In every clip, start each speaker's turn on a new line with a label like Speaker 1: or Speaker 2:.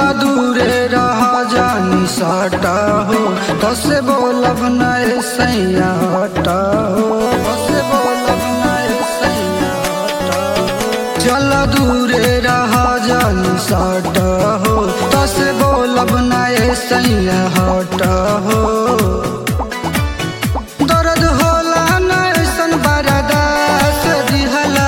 Speaker 1: दूरे रहा जानी साटा हो तसे बोलब नए सैया हटा हो तसे बोलब नए सैया हटा हो चल दूरे रहा जानी साटा हो तसे बोलब नए सैया हटा हो दर्द होला नैसन बरदास दिहला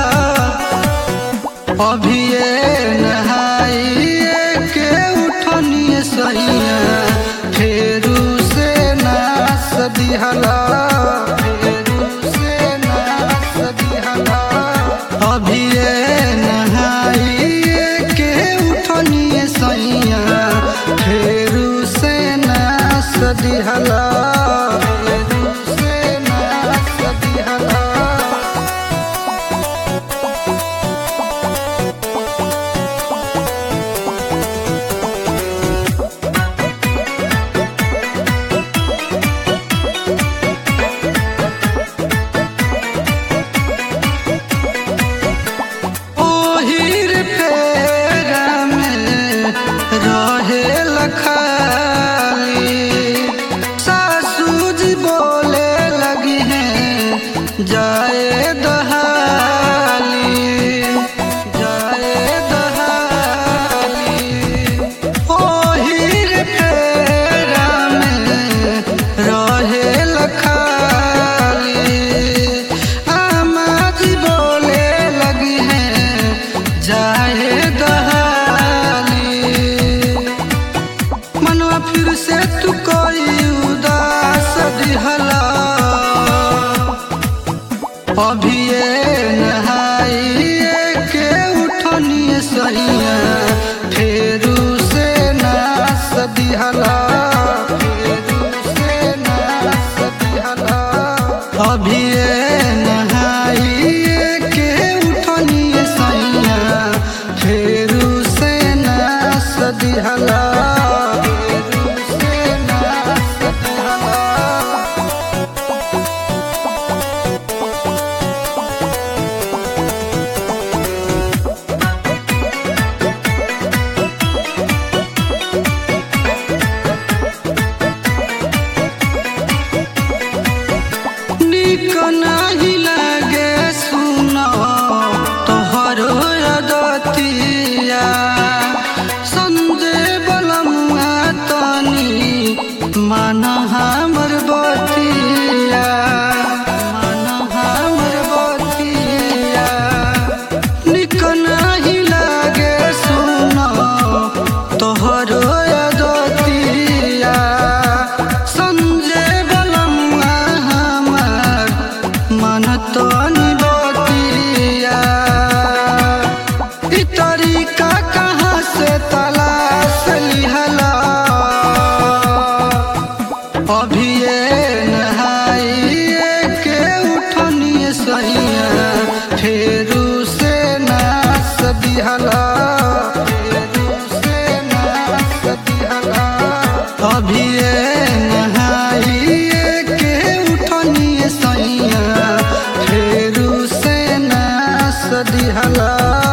Speaker 1: अभी ये नहाइए के उठनिए सैया फेरू से नास दिहला फेरू से नास दिहला अभी ये नहाइए के उठनिए सैया फेरू से नास दिहला फेरू से नास दिहला ओहिर फेरा में रहे लखाली सासू जी बोले लगी हैं जाए दहाली जाए दहाली ओहिर फेरा में रहे लखाली आमा जी बोले लगी हैं जाए दहाली मनवा फिर से तू कोई उदास दिहला अभी ये नहाइए के उठनिए सैया फेरू से नास दिहला फेरू से नास दिहला अभी ये नहाइए के उठनिए सैया फेरू से नास दिहला फेरू से नास दिहला निक नाही लागे सुनो तोहरो अदतिया संजय बलमुआ तनी मन हमर बतिया मन हमर बतिया निक नाही लागे सुनो तोहरो अदतिया संजय बलमुआ हमर मन तो निबतिया ई तरीका कहाँ से तलाश लिहला अभी ये नहाइए के उठनिए सैया फेरू से नास दिहला फेरू से नास दिहला अभी ये नहाइए के उठनिए सैया फेरू से नास दिहला